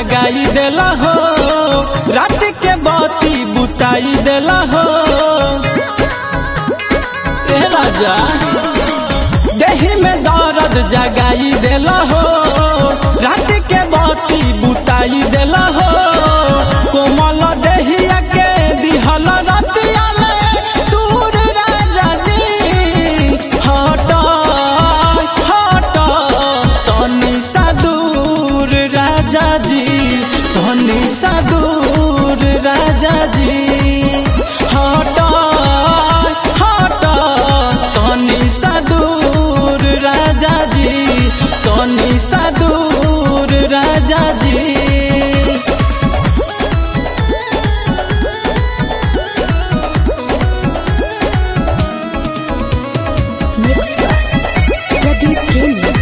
जगाई देला हो रात के बाती बुताई देला हो ए राजा देही में दर्द जगाई देला हो रात के बाती बुताई देला हो कोमल देहिया के दिहल रतिया में दूर राजा जी हट हट तनी सा दूर राजा जी तनी सा दूर राजा जी हट हट तनी सा दूर राजा जी तनी सा दूर राजा जी Mixed by Pradeep Premium.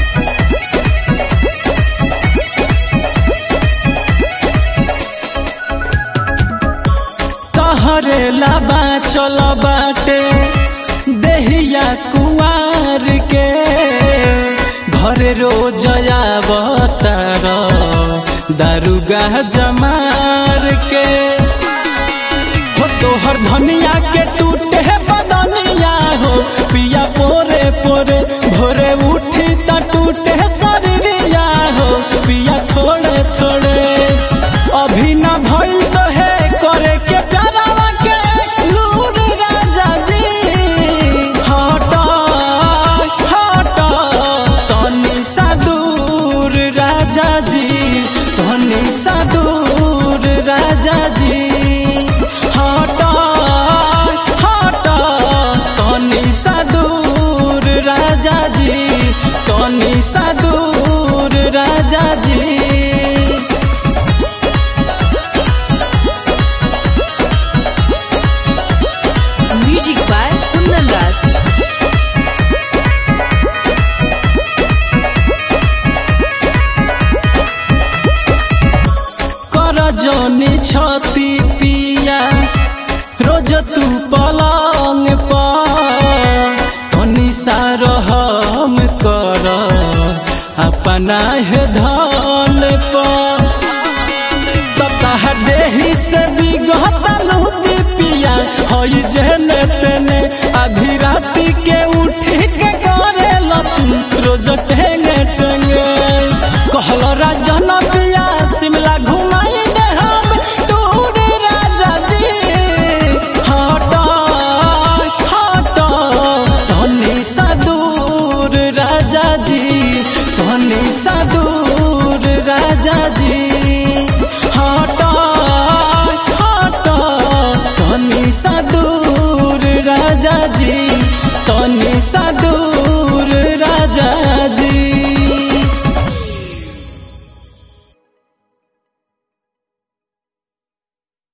तहरे लाबा चल बाटे देहिया कुआर के घर रोज आवतार दारुगा जमार के हो तोहर धनिया के टूटे बदनिया हो पिया पोरे पोरे भोरे उठी त टूटे शरीरिया हो पिया थोड़े थोड़े अभी न भइल तो है करे के प्यारावा के लूर राजा जी हट हट तनी सा दूर राजा जी तनी सा दूर राजा जी हट हट तनी सा दूर राजा जी तनी सा दूर राजा जी Music by Kundan Raj. कर जनी छती पिया रोज तू पलंग पर तनी सा रहम कर अपना है धन पर ततः देही से बिगहतलू पिया हई जेने तेने आधी राती के उठी के करे तू रोज टेंगे टेंगे कहल राजन पिया शिमला घुमाई दे हम टूर राजा जी हट हट तनी सा दूर राजा जी तनी सा दूर राजा जी हट हट तनी सा दूर राजा जी तनी सा दूर